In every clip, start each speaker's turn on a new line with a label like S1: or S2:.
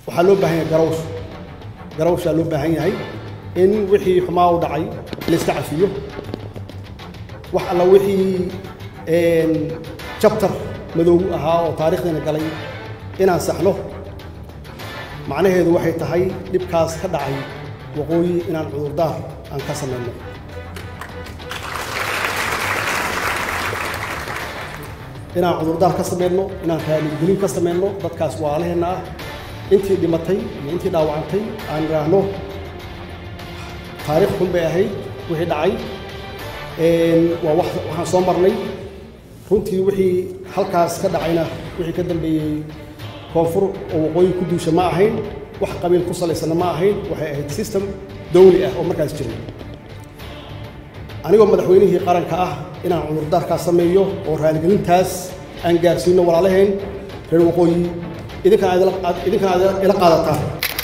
S1: waxaa loo baahan yahay garawsh garawshaa loo baahan yahay in wixii xumaa u dhacay layska cafiyo wax alla wixii jabtar madoow ahaa oo taarikhdiina galay inaan saxno macnaheedu waxay tahay dhibkaas ka dhacay waqooyi inaan cudurdaar aan ka samayno inaan cudurdaar ka samayno inaan raaligelin ka samayno dadkaas waalaheenna ah intii dhimatay iyo intii dhaawacantay aan idhaahno taarikh xun bay ahayd wixii dhacay waa waxaan soo marnay runtii wixii halkaas ka dhacayna wixii ka dambeeyey koonfur oo waqooyi ku duusha ma ahayn wax qabiil ku salaysana ma ahayn waxay ahayd system dawli ah oo markaas jiray anigoo madaxweynihii qaranka ah inaan cudurdaarkaas sameeyo oo raaligelintaas aan gaarsiino walaalaheen reer waqooyi idinkana idinkana aad ila qaadataan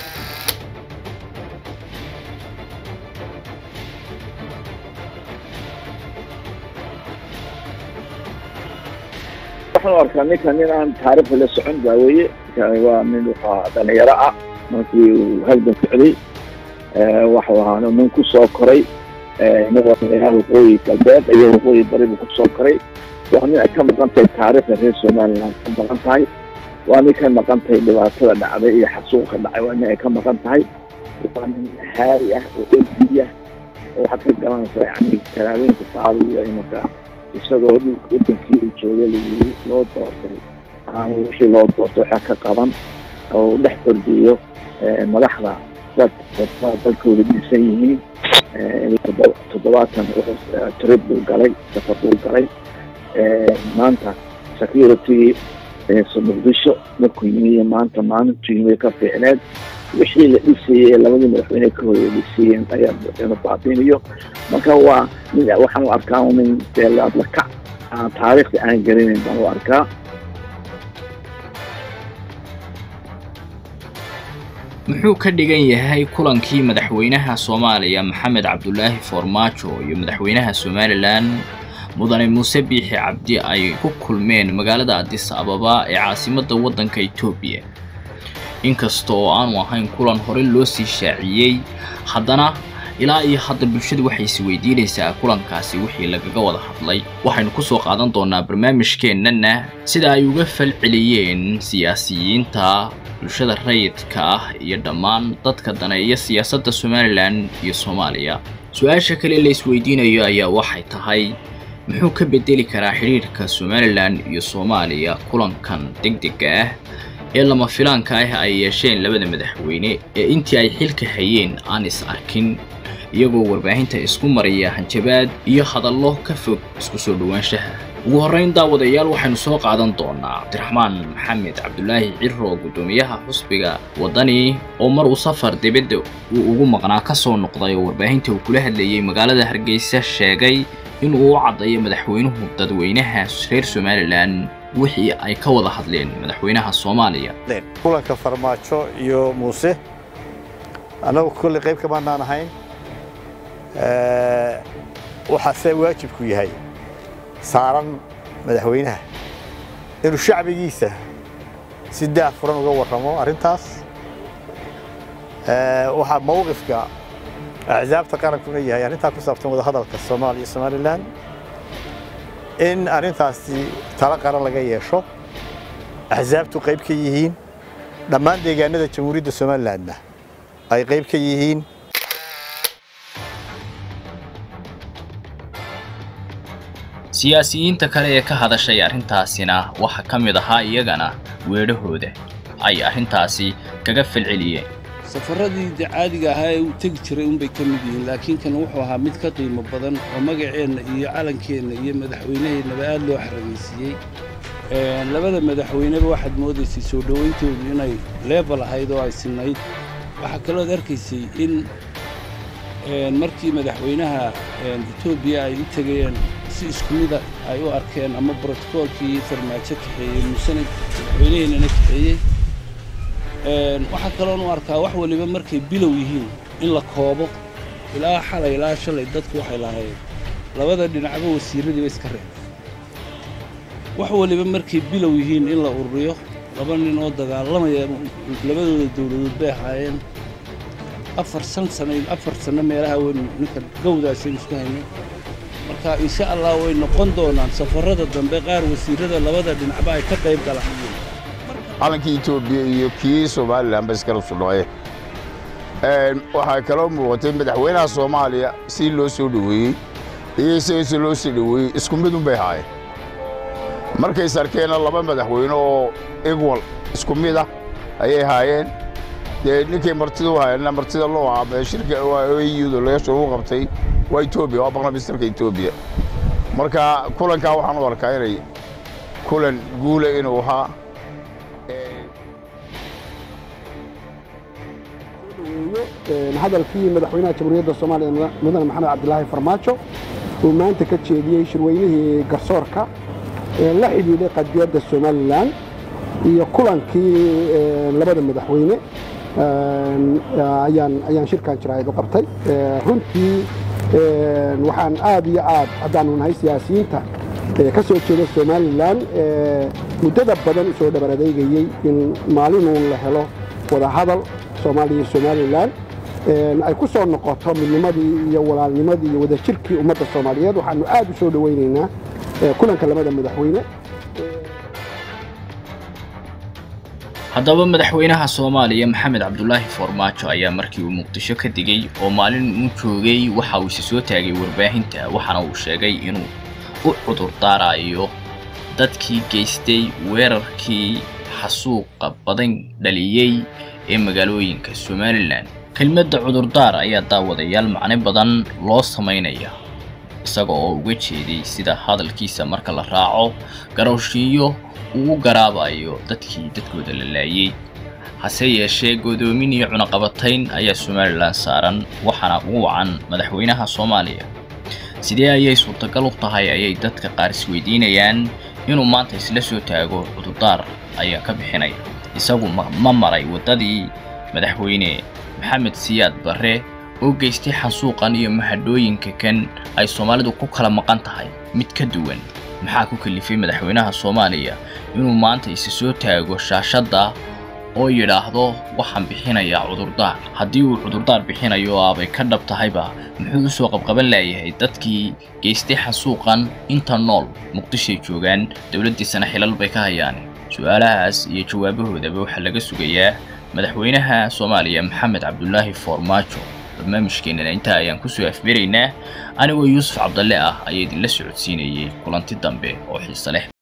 S2: waxaan arkaa ninkan nin aan taariikhda la socon baa weeye waa nin wuxuu dhalinyaro ah markii uu halgan socday waxuu ahaa nin ku soo koray madaxweynaha waqooyi galbeed iyo waqooyi bari buu kusoo koray waa nin ay ka maqan tahay taariikhda reer somaliland ka maqan tahay waa nin ka maqan tahay dhibaatada dhacday iyo xasuuqa dhacay waa nin ay ka maqan tahay waa nin haari ah oo elbi ah oo waxaad ka garanaysaa yani talaabooyinka saadiyo imanka isagoo wadankii uu joogay layiri loo doortay aan wixii loo doortay waxaa ka qaban oo dhex ordiyo madaxda dad dadka dalkooda dhisan yihiin toddobaatan trib buu galay safar buu galay maanta security muqdisho markuu yimi iyo maanta maalintuu yimi ka fiicneed wixii la dhisayey ee labadii madaxweyne ka horeya dhisayeen ayaa baabinayo marka waa nin waxaan u arkaa nin deelaadlakac aan taariikhda aan garanayn baan u arkaa
S3: muxuu ka dhigan yahay kulankii madaxweynaha soomaaliya maxamed cabdulaahi foormaajo iyo madaxweynaha somalilan mudane muuse biixi cabdi ay ku kulmeen magaalada adis ababa ee caasimadda waddanka etoobiya inkasta oo aanu ahayn kulan hore loo sii shaaciyey haddana ilaa iyo hadda bulshadu waxay is weydiinaysaa kulankaasi wixii lagaga wada hadlay waxaynu ku soo qaadan doonaa barnaamijkeennana sida ay uga falceliyeen siyaasiyiinta bulshada rayidka ah iyo dhammaan dadka daneeya siyaasadda somalilan iyo soomaaliya su-aasha kale la isweydiinayo ayaa waxay tahay muxuu ka bedeli karaa xidhiirhka somalilan iyo soomaaliya kulankan degdega ah ee lama filaanka ah ay yeesheen labada madaxweyne ee intii ay xilka hayeen aan is arkin iyagoo warbaahinta isku maraya hanjabaad iyo hadallo ka fog isku soo dhowaanshaha ugu horrayn daawadayaal waxaynu soo qaadan doonaa cabdiraxmaan maxamed cabdulaahi ciro guddoomiyaha xusbiga waddani oo mar uu safar dibadda uu ugu maqnaa ka soo noqday oo warbaahinta uu kula hadlayey magaalada hargeysa sheegay inuu u caddayo madaxweynuhu dadweynaha reer somalilan wixii ay ka wada hadleen madaxweynaha soomaaliya
S4: kulanka farmaajo iyo muuse annagu kolley qayb kamaanaan ahayn waxaase waajibku yahay saaran madaxweynaha inuu shacbigiisa si daah furan uga warramo arrintaas waxaa mawqifka axsaabta qarankuna yahay arrintaa ku saabsan wadahadalka soomaaliya iyo somalilan in arrintaasi talo qaran laga yeesho axsaabtu qayb ka yihiin dhammaan deegaanada jamhuuriyadda somalilandna ay qayb ka yihiin
S3: siyaasiyiinta kale ee ka hadashay arrintaasina waxaa ka mid ahaa iyagana weedhahooda ay arrintaasi kaga falceliyeen
S5: safaradii caadiga ahaa ee uu tegi jiray unbay ka mid yihiin laakiin kan wuxuu ahaa mid ka qiimo badan oo magaceenna iyo calankeenna iyo madaxweynaheennaba aad loo xaragaysiiyey labada madaxweyneba waxaad moodaysay soo dhowayntoodu inay leebal ahayd oo ay sinnayd waxaa kalooad arkaysay in markii madaxweynaha etoobiya ay u tegayeen si isku mida ay u arkeen ama brotokoolkii farmaajo kaxeeyey muusena madaxweynaheennana kaxeeyey waxaa kaloon u arkaa wax waliba markay bilow yihiin in la koobo ilaa xalay ilaa shalay dadku waxay lahayd labada dhinacba wasiirradiiba iska reeb wax waliba markay bilow yihiin in la ururiyo laba nin oo dagaalamaya labadooda dowladood bay ahaayeen afar san sano afar sanno meelaha weynu ninka gawdaasaynu isku haynay marka insha allah way noqon doonaan safarrada dambe qaar wasiirrada labada dhinacba ay ka qayb galaan
S6: calankii etoobiya iyo kii somalilan ba iskala sudhoye waxaa kaloo muuqatay madaxweynaha soomaaliya si loo soo dhoweeyey iyo isagase loo soo dhoweeyey isku mid unbay haayeen markays arkeenna laba madaxweyne oo igwal isku mid ah ayay haayeen dee ninkay martida u hayeenna martida loo ahaa shirka eyuda leesha ugu qabtay waa etoobiya waa barlamistarka etoobiya marka kulankaa waxaan u arkaa inay kulan guula inuu ahaa
S7: hadalkii madaxweynaha jamhuuriyadda soomaaliya mudane maxamed cabdilaahi farmaajo uu maanta ka jeediyey shirweynihii garsoorka ee la xidhiidhay qadiyadda somalilan iyo kulankii labada madaxweyne ayaan shirkan jaraa'id u qabtay runtii waxaan aad iyo aad haddaanu nahay siyaasiyiinta ka soo jeeda somalilan muddada badan usoo dhabar adeegayey in maalinuun la helo wadahadal soomaaliya iyo somalilan ay ku soo noqoto midnimadii iyo walaalnimadii iyo wadajirkii ummadda soomaaliyeed waxaanu aad u soo dhowaynaynaa kulanka labada madaxweyne
S3: haddaba madaxweynaha soomaaliya maxamed cabdulaahi foormaajo ayaa markii uu muqdisho ka digey oo maalin uu joogay waxa uu isi soo taagay warbaahinta waxaana uu sheegay inuu u cudur daarayo dadkii geystay weerarkii xasuuqa badan dhaliyey ee magaalooyinka somalilan kelmadda cudurdaar ayaa daawadayaal macno badan loo samaynaya isaga oo uga jeeday sida hadalkiisa marka la raaco garowshiiyo uu u garaabayo dadkii dadkooda la laayey hase yeeshee godoomin iyo cunaqabatayn ayaa somalilan saaran waxaana ugu wacan madaxweynaha soomaaliya sidee ayay suurtagal u tahay ayay dadka qaar isweydiinayaan inuu maanta isla soo taago cudurdaar ayaa ka bixinaya isagu ma maray waddadii madaxweyne maxamed siyaad barre oo geystay xasuuqan iyo mahadhooyinka kan ay soomaalidu ku kala maqan tahay mid ka duwan maxaa ku kalifay madaxweynaha soomaaliya inuu maanta isa soo taago shaashadda oo yidhaahdo waxaan bixinayaa cudurdaar haddii uu cudurdaar bixinayo aabay ka dhab tahayba muxuu u soo qabqaban laayahay dadkii geystay xasuuqan inta nool muqdishoay joogaan dowladdiisana xilal bay ka hayaan su-aalahaas iyo jawaabahoodaba waxaa laga sugayaa madaxweynaha soomaaliya maxamed cabdulaahi foormaajo barnaamijkeennana intaa ayaan kusoo afberaynaa anigoo yuusuf cabdalle ah ayaa idinla socodsiinayay kulanti dambe oo xiise leh